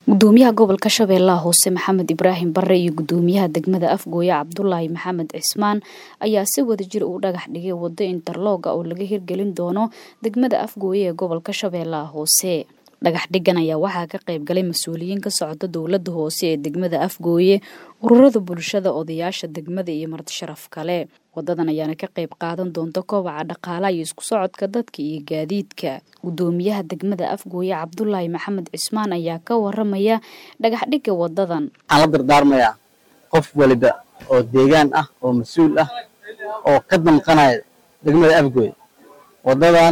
gudoomiyaha gobolka shabeellaha hoose maxamed ibraahim bare iyo gudoomiyaha degmada afgooye cabdulaahi maxamed cismaan ayaa si wadajir u dhagax dhigay wado interlooga oo laga hirgelin doono degmada afgooye ee gobolka shabeellaha hoose dhagax dhigan ayaa waxaa ka qayb galay mas-uuliyiin ka socda dowlada hoose ee degmada afgooye ururada bulshada odayaasha degmada iyo marti sharaf kale wadadan ayaana ka qayb qaadan doonta kobaca dhaqaalaha iyo isku socodka dadka iyo gaadiidka gudoomiyaha degmada afgooye cabdulaahi maxamed cismaan ayaa ka waramaya dhagax dhiga wadadan waxaan la dardaarmayaa qof waliba oo deegaan ah oo mas-uul ah oo ka damqanaya degmada afgooye wadadan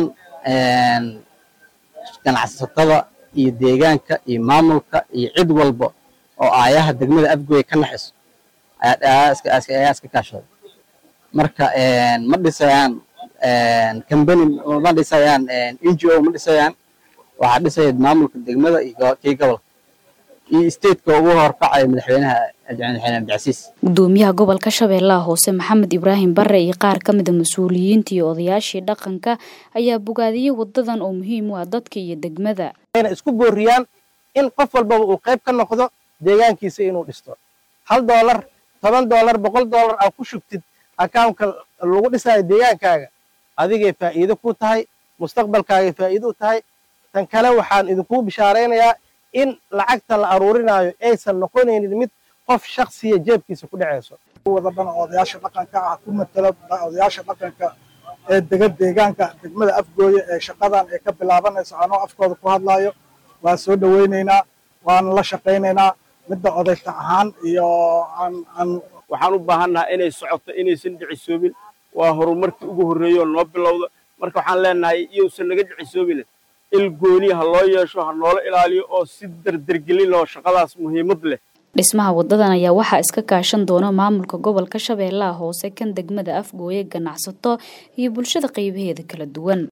ganacsatada iyo deegaanka iyo maamulka iyo cid walba oo aayaha degmada afgooye ka naxiso ayaa iska kaashaday marka ma dhisayaan combany ma dhisayaan n g o ma dhisayaan waxaa dhisaya maamulka degmada iyo kii gobolka iyo stateka ugu horkacaya madaxweynaha madaxweyne abdicasiis gudoomiyaha gobolka shabeellaha hoose maxamed ibraahim bare iyo qaar ka mida mas-uuliyiinta iyo odayaashii dhaqanka ayaa bogaadiyey wadadan oo muhiim u ah dadka iyo degmada ayna isku booriyaan in qof walbaba uu qayb ka noqdo deegaankiisa inuu dhisto hal doolar toban doolar boqol doolar aa ku shugtid akawnka lagu dhisayo deegaankaaga adigay faa'iido ku tahay mustaqbalkaagay faa'iido u tahay tan kale waxaan idinkuu bishaaraynayaa in lacagta la aruurinaayo aysan noqonaynin mid qof shaksiya jeebkiisa ku dhacayso wada dhan odayaasha dhaqanka ah ku matalo odayaasha dhaqanka ee dega deegaanka degmada afgooye ee shaqadan ee ka bilaabanayso anoo afkooda ku hadlaayo waan soo dhowaynaynaa waana la shaqaynaynaa midda odayta ahaan iyo aan waxaan u baahannaha inay socoto inaysan dhicisoobin waa horumarkii ugu horreeyo noo bilowda marka waxaan leenahay iyousan naga dhicisoobin il gooni ha loo yeesho ha noola ilaaliyo oo si dardergelin oo shaqadaas muhiimad leh dhismaha wadadan ayaa waxaa iska kaashan doona maamulka gobolka shabeellaha hoose kan degmada afgooye ganacsato iyo bulshada qaybaheeda kala duwan